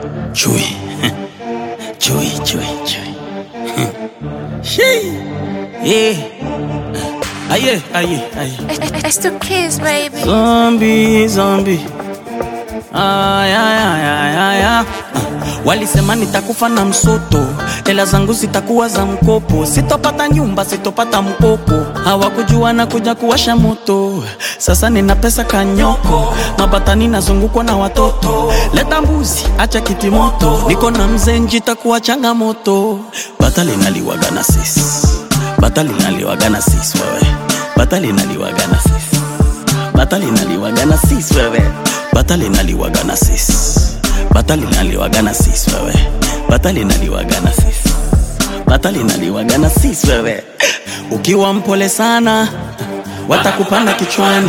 Chui. Chui, chui, chui. Shee. Yeah. Aye, aye, aye. It's the kids, baby. Zombie, zombie. Ay, ay, ay, ay, ay, ay. Walisema nitakufa na msoto, hela zangu zitakuwa za mkopo, sitopata nyumba, sitopata mkopo. Hawakujua na kuja kuwasha moto, sasa nina pesa kanyoko, mabatani nazungukwa na watoto. Leta mbuzi, acha kiti moto, niko na mzee njitakuwa changamoto. Bata linaliwaga na sisi, bata linaliwaga na sisi wewe, bata linaliwaga na sisi bata linaliwaga na sis wewe bata linaliwaga na sis bata linaliwaga na sis wewe bata linaliwaga na sis bata linaliwaga na sis wewe ukiwa mpole sana watakupanda kichwani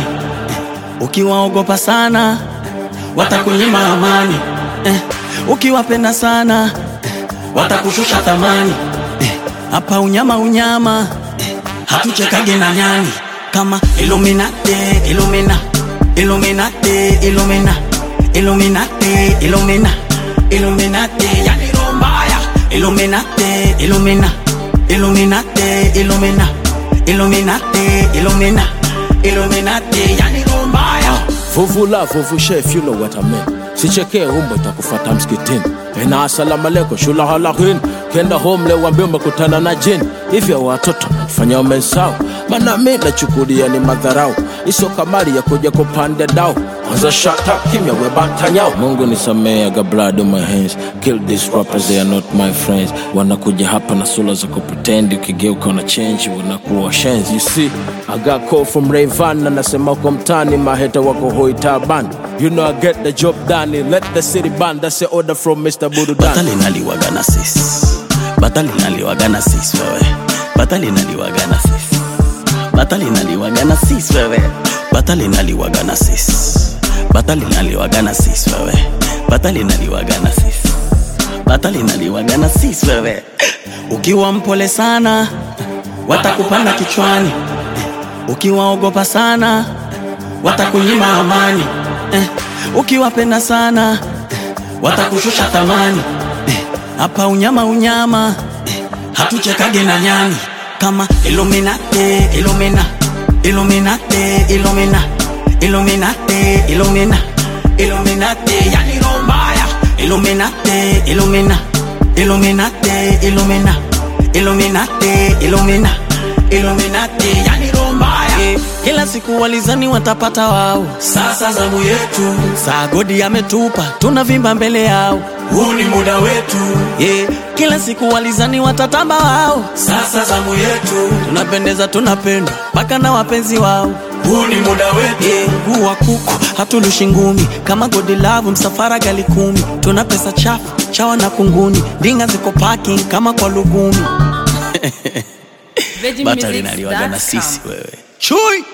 ukiwaogopa sana watakunyima amani eh, ukiwapenda sana watakushusha thamani eh, hapa unyama unyama eh, hatuchekage na nyani kama Illuminati, Illumina, Illuminati, Illumina, Illuminati, Illumina, Illuminati, yani roho mbaya. Illuminati, Illumina, Illuminati, Illumina, Illuminati, Illumina, Illuminati, yani roho mbaya. Vuvula vuvushe if you know what I mean. Sichekee umbo itakufata msikitini. Ena asalamu alaikum shula halakin. Kenda home leo wambie umekutana na jini. Hivyo watoto fanya umensao. Maana mimi nachukulia ni madharau. Iso kamari ya kuja kupanda dao. Kwanza shut up kimya we batanyao. Mungu nisamee I got blood on my hands. Kill these rappers they are not my friends. Wanakuja hapa na sura za kupretend ukigeuka na change wanakuwa washenzi. You see, I got call from Rayvan anasema uko mtani maheta wako hoi taban. You know I get the job done. Let the city burn. That's the order from Mr. Budu bata Dan. linaliwaga na sis bata linaliwaga na sis wewe bata linaliwaga na sis bata linaliwaga na sis wewe bata linaliwaga na sis bata linaliwaga na sis wewe bata linaliwaga na sis bata linaliwaga na sis wewe ukiwa mpole sana watakupanda kichwani ukiwaogopa sana watakunyima amani eh, ukiwapenda sana eh, watakushusha thamani eh, hapa unyama unyama eh, hatuchekage na nyani kama Illuminati, Illumina, Illuminati, Illumina, Illuminati, Illumina, Illuminati, yani roho mbaya. Illuminati, Illumina, Illuminati, Illumina, Illuminati, Illumina, Illuminati, yani roho mbaya. Eh, Kila siku walizani watapata wao, sasa zamu yetu. Saa godi ametupa, tunavimba mbele yao, huu ni muda wetu. Yeah. Kila siku walizani watatamba wao, sasa zamu yetu. Tunapendeza, tunapendwa mpaka na wapenzi wao, huu ni muda wetu. Yeah. Huu wa kuku hatulushi ngumi, kama godi lavu msafara gali kumi. Tuna pesa chafu chawa na kunguni, ndinga ziko parking kama kwa lugumi. Bata linaliwaga na sisi wewe, chui